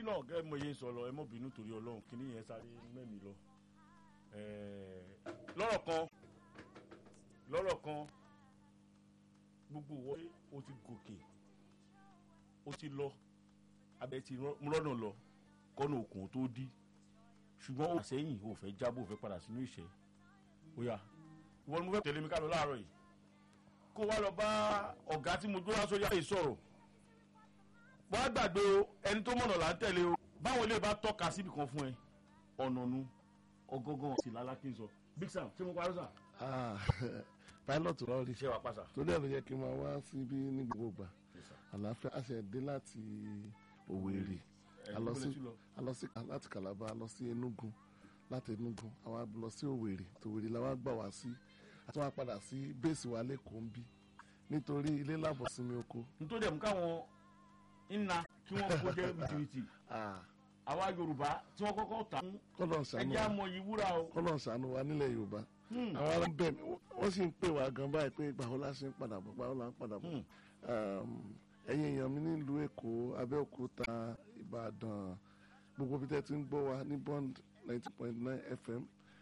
náà gẹ́gẹ́ mo yẹ sọ lọ ẹ mọ̀ bínú torí ọlọ́run kíní yẹn sáré mẹ́mi lọ lọ́rọ̀ kan lọ́rọ̀ kan gbogbo wọ́n o ti gòkè o ti lọ abẹ ti mú lọ́nà lọ kọ́nà òkun tó dí ṣùgbọ́n o sẹ́yìn o fẹ́ jábọ̀ o fẹ́ padà sínú ìṣẹ́ ó yá ìwọ ni mo fẹ́ tẹ̀lé mi ká lọ láàárọ̀ yìí kó wá lọ bá ọ̀gá tí mo gbé wá sórí àyè sọ̀rọ̀ wọ́n á gbàgbé o ẹni tó mọ̀nà là ń tẹ̀lé o báwọn ilé bá tọ́ka síbi kan fún ẹ ọ̀nà nu ọgọ́gọ́ sì lálákì ń sọ big sam ṣé mo parí sà. pilot rọrí ṣé wàá pàṣà. torí ẹ̀ ló yẹ kí n máa wá síbí ní gbogbo ìgbà àlàáfíà a ṣe dé láti Òwèrè a lọ sí a lọ sí láti Calabar a lọ sí Enugu láti Enugu àwa lọ sí Òwèrè tòwèrè la wá gbà wá sí àti wọn padà sí bẹ́ẹ̀sì wa lẹ́kọ̀ọ́ ń bí nítorí ilé lábọ̀ sinmi oko. nítorí ẹ̀ mú káwọn nna kí wọ́n kó jẹ́ bìtìbìtì àwa Yorùbá tí wọ́n kọ́kọ́ tà ń kọ́lọ̀ ṣàánú ẹjẹ́ àmọ́ yìí wúrà o. kọ́lọ̀ ṣàánú wa nílẹ̀ Yorùbá àwọn ará bẹ̀ mí wọ́n sì ń pè wá gan báyìí pé ìgbà wo la ṣe ń padà bọ̀ ìgbà wo la ń padà bọ̀ ẹ̀yin èèyàn mi nílùú Èkó Abẹ́òkúta Ìbàdàn gbogbo bí tẹ́ ti ń gbọ́ wa ní Bond ninety point nine FM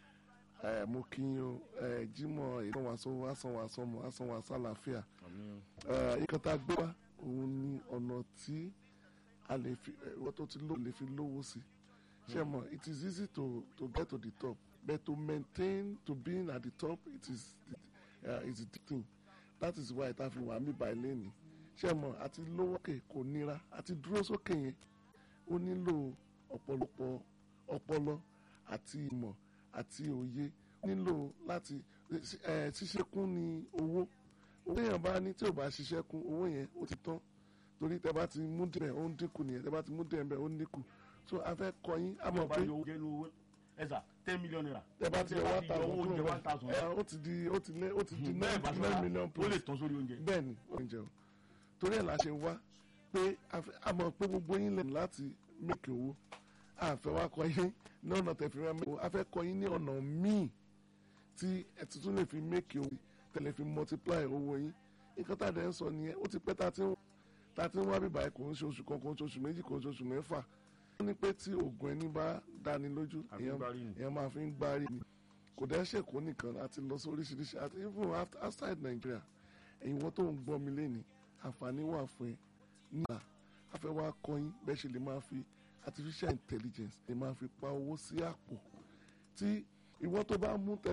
mo kí yín o Jímọ̀ ìsanwó asanwó asanwó asanwó asálàáfíà nǹkan tá a gbé wá òun ni ọ̀nà tí a lè fi wọ́n tó ti lò lè fi lówó sí ṣe mọ̀ it is easy to to get to the top but to maintain to being at the top it is uh, is the thing that is why ta fi wà mí báyìí lẹ́nu ṣe mọ̀ àti lówó kè kò nira àti dúró sókè yẹn ó nílò ọ̀pọ̀lọpọ̀ ọpọlọ àti ìmọ̀ àti òye nílò láti ṣiṣẹ́ kún ní owó owó yẹn bá ní tí ò bá ṣiṣẹ́ kún owó yẹn ó ti tán torí tẹ bá ti mú díẹ̀ ó ń dínkù nìyẹn tẹ bá ti mú díẹ̀ bẹ́ẹ̀ ó ń dínkù so a fẹ́ kọ́ yín a mọ̀ pé ẹ̀sà ten million naira. tẹ bá ti yọ one thousand owó oúnjẹ one thousand. ẹ ó ti di ó ti lé ó ti di nine nine million plus. ó lè tán sórí oúnjẹ. bẹ́ẹ̀ ni oúnjẹ o torí ẹ̀ la ṣe wá pé a mọ̀ pé gbogbo yín lẹ́nu láti mẹ́kì owó a fẹ́ wá kọ́ yín ní ọ̀nà tẹ̀fí rẹ̀ mẹ́kì owó a fẹ́ kọ́ yín ní ọ̀nà míì tí ẹ̀ tuntun lè fi mẹ́kì owó tẹ̀lé fi multiply owó yín nǹkan tá a dẹ̀ ń sọ nìyẹn ó ti pẹ́ tá a ti ń wá bíbá ẹ̀ kò ń ṣe oṣù kan kò ń ṣe oṣù méjì kò ń ṣe oṣù mẹ́fà wọ́n ní pé tí oògùn ẹni bá dáni lójú èèyàn máa fi ń gbárí ni kò dẹ́ ṣèkó nìkan àti lọ sí oríṣiríṣi àti even outside Nigeria ẹ̀yin wọ́n tó ń gbọ́ mi lẹ́ni àǹfààní wà fún ẹ nígbà afẹ́ wa kọ́yìn bẹ́ẹ̀ ṣe lè máa fi artificial intelligence lè máa fi pa owó sí àpò tí ìwọ tó bá mú tẹ